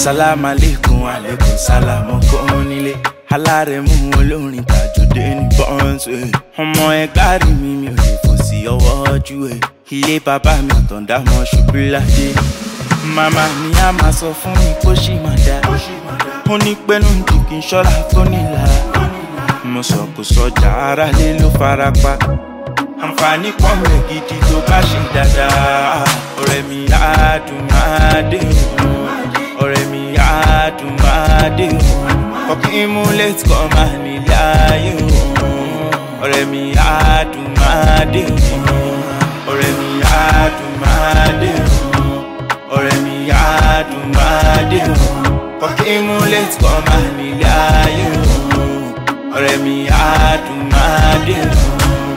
sálámà lẹ́kùn àlékún sálámù kún nílé alárẹ̀mú olórin tàjọdé ní bọ́ǹsì ọmọ ẹgbẹ́ rí mi mi ò lè fò sí ọwọ́ ojú ẹ̀ ilé bàbá mi àtọ̀dá mọ́ ṣubú ládé màmá mi á máa sọ fún mi kó ṣì máa dá ó ní pẹ́nu jù kí n ṣọ́ra fónílára mo sọ kò sọjà ara lé ló fara pa àǹfààní pọ̀ rẹ̀ gidi tó bá ṣe dáadáa ọ̀rẹ́ mi á dùn máa dé òun ọ̀rẹ́ mi á dùn máa dé òun kọ́kí mú létí kọ́ máa nílé ayé òun ọ̀rẹ́ mi á dùn máa dé òun ọ̀rẹ́ mi á dùn máa dé òun ọ̀rẹ́ mi á dùn máa dé òun kọ́kí mú létí kọ́ máa nílé ayé òun ọ̀rẹ́ mi á dùn máa dé òun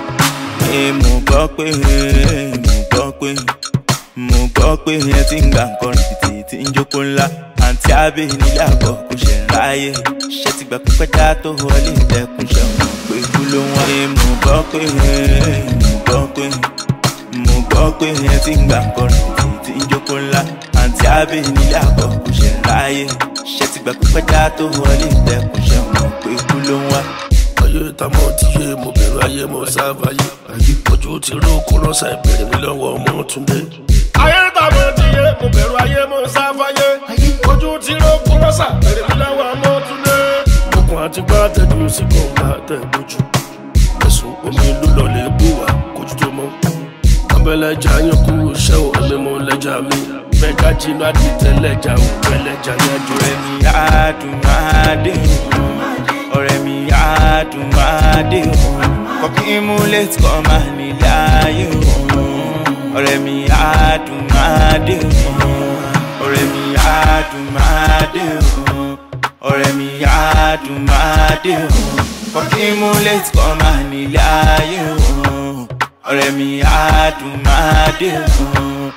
ẹ mo gbọ́ pé mo gbọ́ pé mo gbọ́ pé ẹ ti ń gbà nǹkan rìbìtì tí ń jókòó ńlá àǹtí abẹ́ nílé àgọ́ kò ṣe ń ráyè ṣé ti gbà pípẹ́ dá tó wọlé ìdẹ́kùn ṣe mọ̀ pé kú ló wọ́n. ẹ mo gbọ́ pé mo gbọ́ pé mo gbọ́ pé ẹ ti ń gbà nǹkan rìbìtì tí ń jókòó ńlá àǹtí abẹ́ nílé àgọ́ kò ṣe ń ráyè ṣé ti gbà pípẹ́ dá tó wọlé ìdẹ́kùn ṣe mọ̀ pé kú ló wọ́n ayé tamọ ti yé mo bẹ̀rù ayé mo sáfàyè ojú ti ró kó rọ́ṣà ìbéèrè mi lọ́wọ́ ọmọ túnde. ayé tamọ ti yé mo bẹ̀rù ayé mo sáfàyè ojú ti ró kó rọ́ṣà ìbéèrè mi lọ́wọ́ ọmọ túnde. okùn àti gbá tẹ̀jú sí kọ̀ọ̀gá tẹ̀ lójú ẹ̀sùn omi ìlú lọ́lẹ̀ bù wá kójú tó mọ́. abẹ́lẹ́jà yín kú iṣẹ́ ò ẹ̀mí mo lẹ́jà mi bẹ́ẹ̀ká jinú àdìtẹ́lẹ́jà ò pẹ́lẹ́jà yájú ọ̀rẹ́ mi á dùn máa dé òun ọ̀rẹ́ mi á dùn máa dé òun kọ́kí mú létí kọ́ máa nílé ayé òun ọ̀rẹ́ mi á dùn máa dé òun ọ̀rẹ́ mi á dùn máa dé òun ọ̀rẹ́ mi á dùn máa dé òun kọ́kí mú létí kọ́ máa nílé ayé òun ọ̀rẹ́ mi á dùn máa dé òun.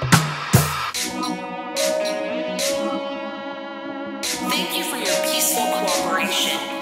Thank you for your peaceful cooperation.